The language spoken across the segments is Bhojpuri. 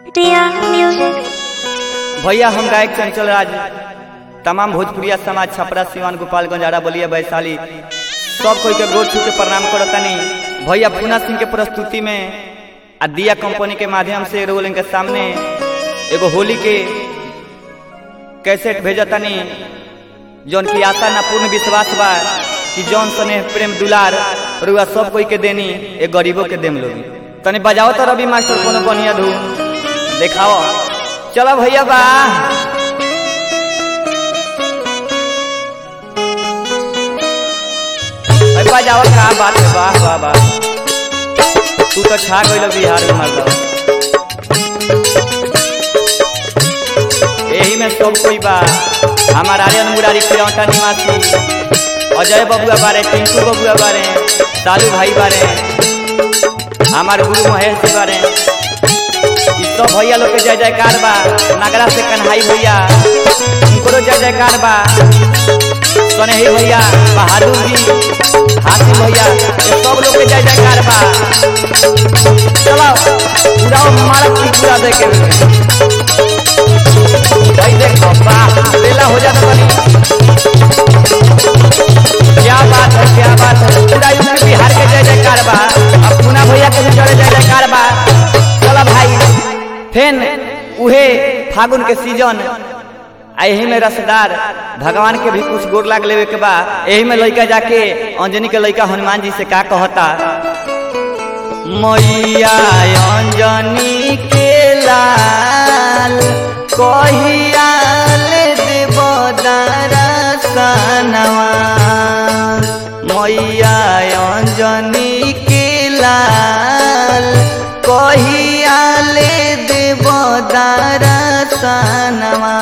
Dear music. भैया हम गायक चंचल राज तमाम भोजपुरिया समाज छपरा सिवान गोपालगंज आरा बलिया वैशाली सब कोई के गोर छू के प्रणाम करतनी भैया पूना सिंह के प्रस्तुति में आ दिया कंपनी के माध्यम से रोल के सामने एगो होली के कैसेट भेजतनी जौन की आशा ना पूर्ण विश्वास बा कि जौन स्नेह प्रेम दुलार रुआ सब कोई के देनी ए गरीबों के देम लोगी तनी बजाओ तो रवि मास्टर कोनो बढ़िया धूम देखाओ चलो भैया बा अरे बजाओ का बात है वाह वाह वाह तू तो छा गइल बिहार में मर्द यही में सब कोई बा हमार आर्यन मुरारी प्रियंका निवासी अजय बबुआ बारे टिंकू बबुआ बारे सालू भाई बारे हमार गुरु महेश जी बारे ई सब भैया लोग के जय जयकार बा नगरा से कन्हाई भैया उनको जय जयकार बा सनेही भैया बहादुर जी हाथी भैया ये सब लोग के जय जयकार बा चलो पूरा मारक की पूरा देखे भाई देखो वाह लेला हो जाता बनी क्या बात है क्या बात है पूरा यूपी बिहार के जय जयकार बा अब पूना भैया के भी जय जयकार बा चलो भाई फेन उहे फागुन के सीजन आ यही में रसदार भगवान के भी कुछ गोर लाग लेवे के बा यही में लइका जाके अंजनी के लइका हनुमान जी से का कहता मैया अंजनी के लाल कहिया ले देव दरसनवा मैया अंजनी के लाल कहिया ले देव दरसनवा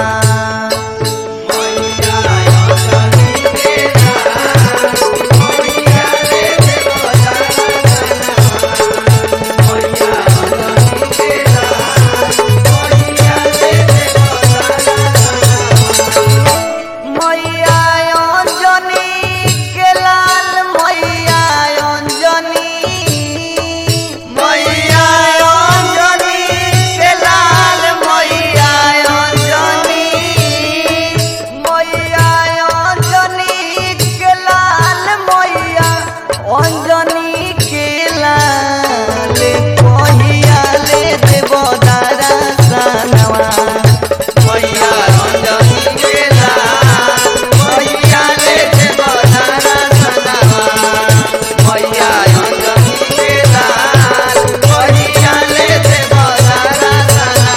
मैया अंजनी के लाल मैया अंजनी मैया अंजनी के लाल मैया अंजनी मैया अंजनी के लाल मैया अंजनी के लाल कहिया ले देव दरसनवा मैया अंजनी के लाल मैया ले देव दरसनवा मैया अंजनी के लाल मैया ले देव दरसनवा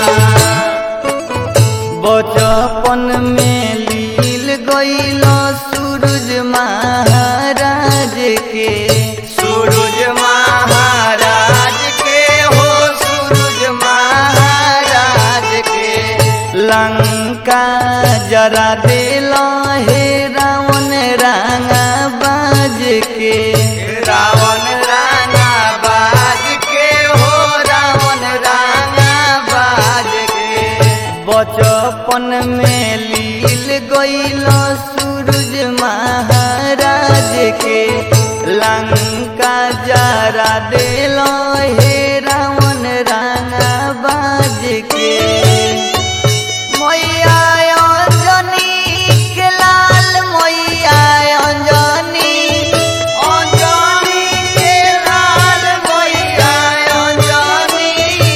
बचपन में लील गईल सूरज महाराज के सूरज महाराज के हो सूरज महाराज के लंका जरा दिल हे रावण रांगा बाज के रावण रांगा बाज के हो रावण रांगा बाज के बचपन में लील गईल सूरज महाराज के लंका जरा दिल हे रावण रांगा बाज के मैया अंजनी के लाल मैया अंजनी अंजनी के लाल मैया अंजनी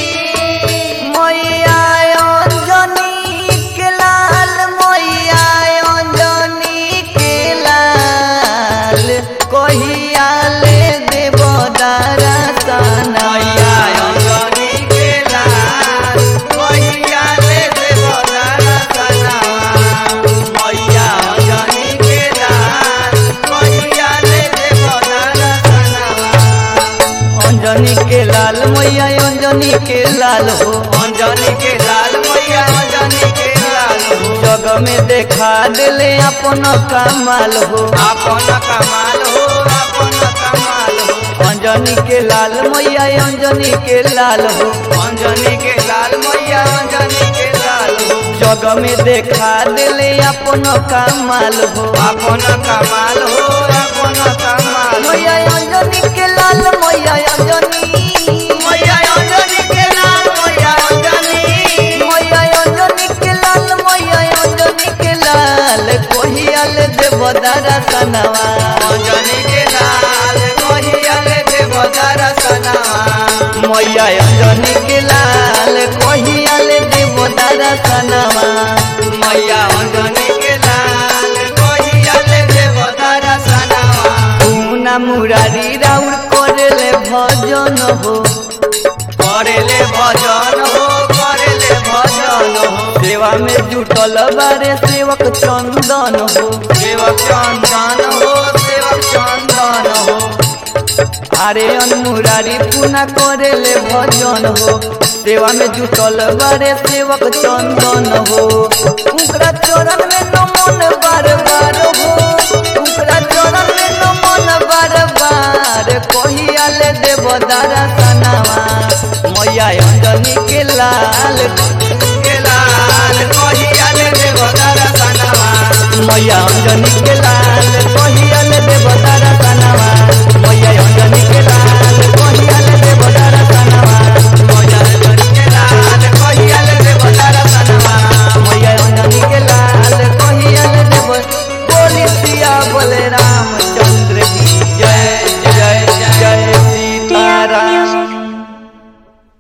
मैया अंजनी के लाल मैया अंजनी के लाल कहिया ले देव दरसन मैया अंजनी के लाल कहिया ले देव दरसन मैया अंजनी के लाल कहिया ले देव दरसन अंजनी के लाल मैया अंजनी के लाल हो अंजनी के लाल मैया अंजनी के लाल हो जग में देखा दिले अपन कमाल हो अपन कमाल हो अपन कमाल हो अंजनी के लाल मैया अंजनी के लाल हो अंजनी के लाल मैया अंजनी के लाल हो जग में देखा दिले अपन कमाल हो अपन कमाल हो अपन कमाल मैया अंजनी के लाल मैया अंजनी मैया अंजनी के लाल मैया अंजनी के लाल कहिया ले देव दर्शनवा मैया अंजनी के लाल कहिया ले देव दर्शनवा पूना मुरारी राउर करेले भजन हो करेले भजन हो करेले भजन हो सेवा में जुटल बारे सेवक चंदन हो सेवक चंदन हो सेवक चंदन हो अरे अनमुरारी पुना करेले भजन हो सेवा में जुटल बारे सेवक चंदन हो उनका चरण में नमन बार बार हो उनका चरण में नमन बार बार कहिया ले देव दर्शनवा मैया अंजनी के लाल के लाल कहिया ले देव दर्शनवा मैया अंजनी के लाल कहिया ले देव दर्शनवा मैया अंजनी के लाल कहिया ले देव दर्शनवा मैया अंजनी के लाल कहिया ले देव दर्शनवा मैया अंजनी के लाल कहिया ले देव बोली सिया बोले रामचंद्र